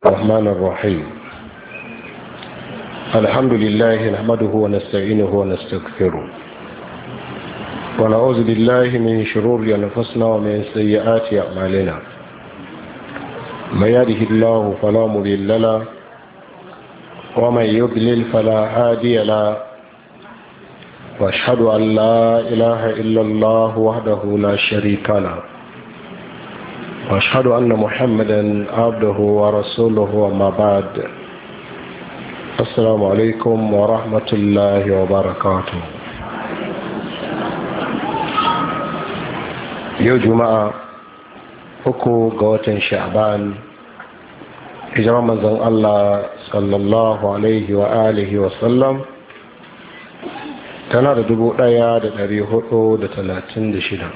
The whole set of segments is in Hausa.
الرحمن الرحيم الحمد لله نحمده ونستعينه ونستغفره ونعوذ بالله من شرور أنفسنا ومن سيئات أعمالنا من يهده الله فلا مضل له ومن يضلل فلا هادي له واشهد ان لا اله الا الله وحده لا شريك له واشهد ان محمدا عبده ورسوله وما بعد السلام عليكم ورحمه الله وبركاته yau juma'a uku ga watan sha'ban hijirar manzon Allah sallallahu alaihi wa alihi wa sallam tana da dubu ɗaya da dari hudu da talatin da shida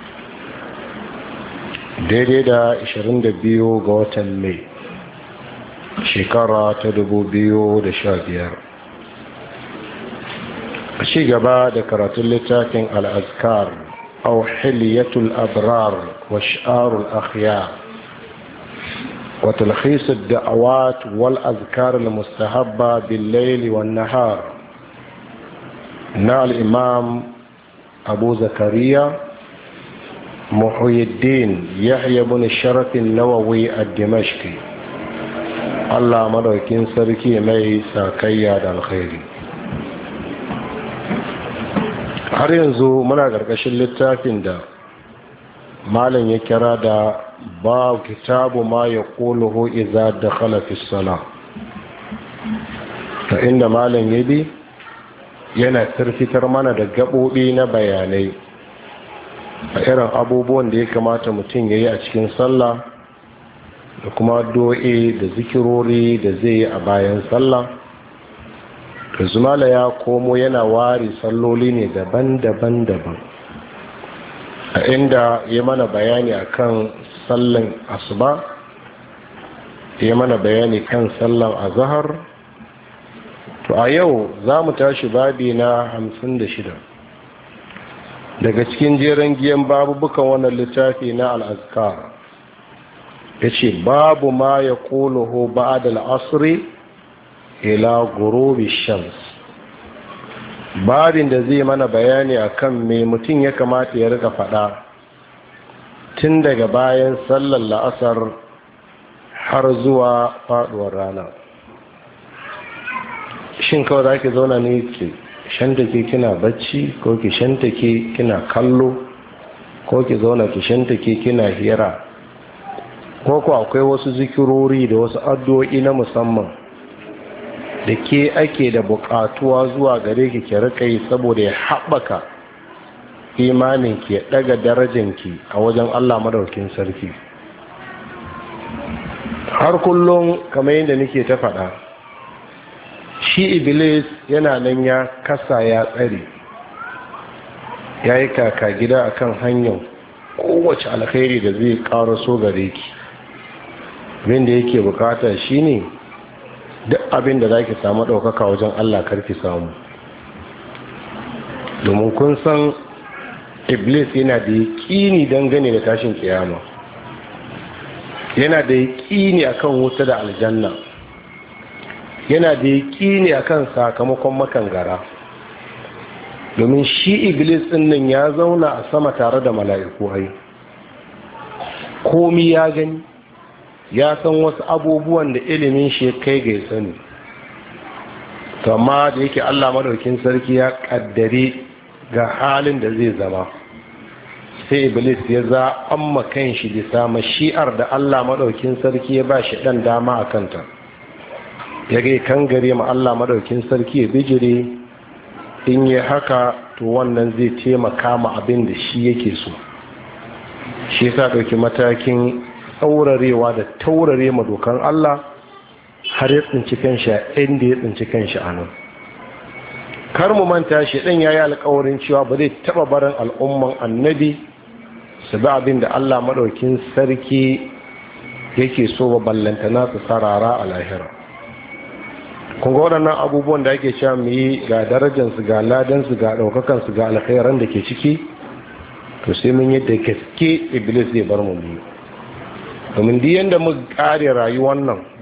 daidai da ashirin da biyu ga watan mai shekara ta dubu biyu da sha biyar a ci gaba da karatun littafin al'azkar أو حلية الأبرار وشعار الأخيار وتلخيص الدعوات والأذكار المستحبة بالليل والنهار نال الإمام أبو زكريا محي الدين يحيى بن الشرف النووي الدمشقي الله مدوكين سركي مي ساكيا الخير har yanzu muna ƙarƙashin littafin da malam ya kira da ba kitabu ma ya ƙoluhu iza da khalafis sala ta inda malam ya bi yana tarfitar mana da gaɓoɓi na bayanai a irin abubuwan da ya kamata mutum ya yi a cikin sallah da kuma do'e da zikirori da zai yi a bayan sallah zumala ya komo yana ware salloli ne daban-daban daban a inda ya mana bayani akan sallan asuba ya mana bayani kan sallan azahar to a yau za mu tashi babi na hamsin da shida daga cikin jeren giyan babubukan wannan littafi na al'azkar ya ce babu ma ya ƙoloho ba'ad al'asri ila gurubi shams babin da zai mana bayani akan me mutum ya kamata ya rika faɗa tun daga bayan sallar la'asar har zuwa faɗuwar rana shin kawai za ki zauna ne ki shantake kina bacci ko ki shantake kina kallo ko ki zauna ki shantake kina hira ko ku akwai wasu zikirori da wasu addu'o'i na musamman da ke ake da bukatuwa zuwa gare ki ki rika yi saboda ya haɓaka imanin ki ya ɗaga darajanki a wajen Allah madaukin sarki har kullum kamar yadda nake ta faɗa shi iblis yana nan ya kasa ya tsare ya yi kaka gida akan hanyar kowace alkhairi da zai ƙara so gare ki abin da yake bukata shine ne duk abin da za ki samu ɗaukaka wajen Allah karki samu domin kun san iblis yana da yaƙini dangane da tashin kiyama yana da yaƙini akan wuta da aljanna yana da yaƙini akan sakamakon makangara domin shi iblis ɗin nan ya zauna a sama tare da mala'iku ai komi ya gani ya san wasu abubuwan da ilimin shi kai ga sani amma da yake Allah madaukin sarki ya kaddare ga halin da zai zama sai iblis ya za amma kan shi bisa mashi'ar da Allah madaukin sarki ya ba shi dan dama a kanta ya gai kan gare ma Allah madaukin sarki ya bijire in yi haka to wannan zai taimaka ma abin da shi yake so shi yasa ɗauki matakin tsaurarewa da taurare ma dokan Allah har ya tsinci kanshi a inda ya tsinci kanshi a nan kar mu manta shi ɗan ya yi alkawarin cewa ba zai taɓa barin al'umman annabi su bi abin da Allah maɗaukin sarki yake so ba ballantana su sarara a lahira kun ga waɗannan abubuwan da ake cewa mu yi ga darajansu ga ladansu ga ɗaukakansu ga alkhairan da ke ciki to sai mun yadda gaske iblis zai bar mu domin duk yadda muka kare rayuwar nan